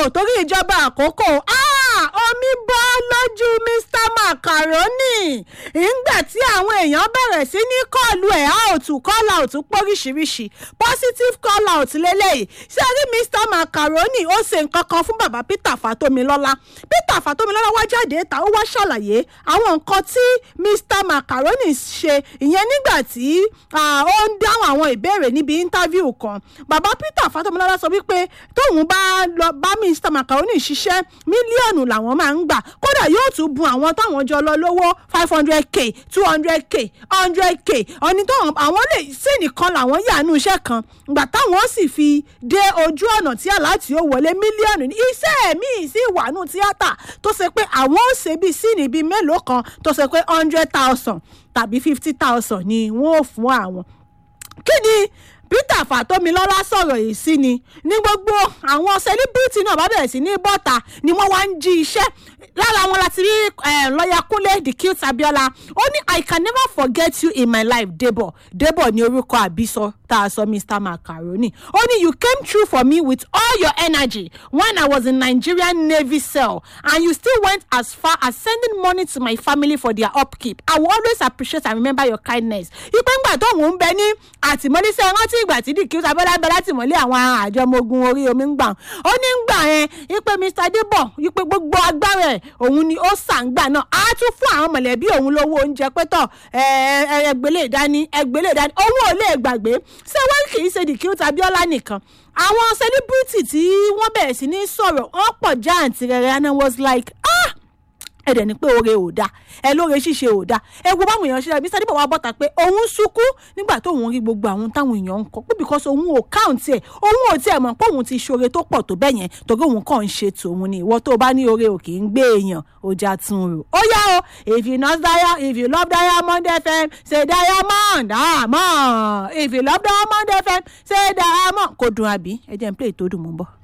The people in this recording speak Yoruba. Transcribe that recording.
torí ìjọba àkókò ah, omi bọ́ lójú mr macaroni ìgbà tí àwọn èèyàn bẹ̀rẹ̀ sí ní kọ́ọ̀lù ẹ̀ out call out póríṣiríṣi positive call out lélẹ́yìí ṣé rí mr macaroni ó ṣe nǹkan kan fún bàbá peter fatomilọ́lá peter fatomilọ́lá wá jáde ta ó wá ṣàlàyé àwọn nǹkan tí mr macaroni ṣe ìyẹn nígbà tí ah, ó ń dáhùn àwọn ìbéèrè níbi interview kan bàbá peter fatomilọ́lá sọ wípé tóun bá lọ bá mr macaroni ṣiṣẹ́ mílíọ̀nù làwọn máa ń gbà kódà yóò tún bun àwọn táwọn jọ lọ lówó five hundred k two hundred k hundred k ọ̀ni tó àwọn lè sí nìkan làwọn yàánú iṣẹ́ kan ìgbà táwọn sì fi dé ojú ọ̀nà tí aláàtì ó wọlé mílíọ̀nù ní iṣẹ́ míì sí ìwànú tíátà tó ṣe pé àwọn ó ṣe bíi síìnì bíi mélòó kan tó ṣe pé hundred thousand tàbí fifty thousand ni wọ́n ò fún àwọn kí ni peter fatomilọ́lá sọ̀rọ̀ yìí sí ni ní gbogbo àwọn sẹlíbírìtì náà bá bẹ̀rẹ̀ sí ní bọ́ta ni wọ́n wá ń jí iṣẹ́ lára wọn láti rí lọ́ọ̀yà kúnlé the cute abiola ó ní i can never forget you in my life debo debo ní orúkọ àbísọ tá a sọ mr macaroni ó ní you came through for me with all your energy when i was in nigerian navy cell and you still went as far as sending money to my family for their upkeep i will always appreciate and remember your kindness ipe ńgbà tóun ń bẹ ní àtìmọ́lé sí rántí ìgbà tí the cute abiola bẹ látìmọ́lé àwọn àjọ ọmọ ogun orí omi ń gbà ó ní ń gbà yẹn ipe mr debo ipe gbogbo agbára ẹ̀ òun ni ó sàǹgbà náà á tún fún àwọn mọ̀lẹ́bí òun lówó oúnjẹ pẹ́tọ̀ ẹgbẹ́lẹ̀ ìdání ẹgbẹ́lẹ̀ ìdání òun ò lè gbàgbé ṣé wọ́n kì í ṣe the cute abiola nìkan àwọn celebrity tí wọ́n bẹ̀rẹ̀ sí ní sọ̀rọ̀ wọ́n pọ̀ jáàntì rẹ̀ and i was like ah ẹ̀dẹ̀ ni pé oore ò da ẹ lóore ṣíṣe ò da ẹ wo báwọn èèyàn ṣe rẹ̀ mr dípò wa bọ́ta pé òun sunkún nígbà tóun rí gbogbo àwọn táwọn èèyàn ń kọ pé because òun ò count ẹ̀ òun ò tiẹ̀ mọ̀ pé òun ti ṣoore tó pọ̀ tó bẹ́ẹ̀ yẹn torí òun kàn ń ṣe tòun ni ìwọ tó bá ní oore ò kì í gbé èèyàn ó já tún rò ó yá o if you love diamond if you love diamond fm say diamond diamond if you love diamond fm say diamond kò dùn àbí ẹ jẹ́ n play tó dùn mọ́ bọ́.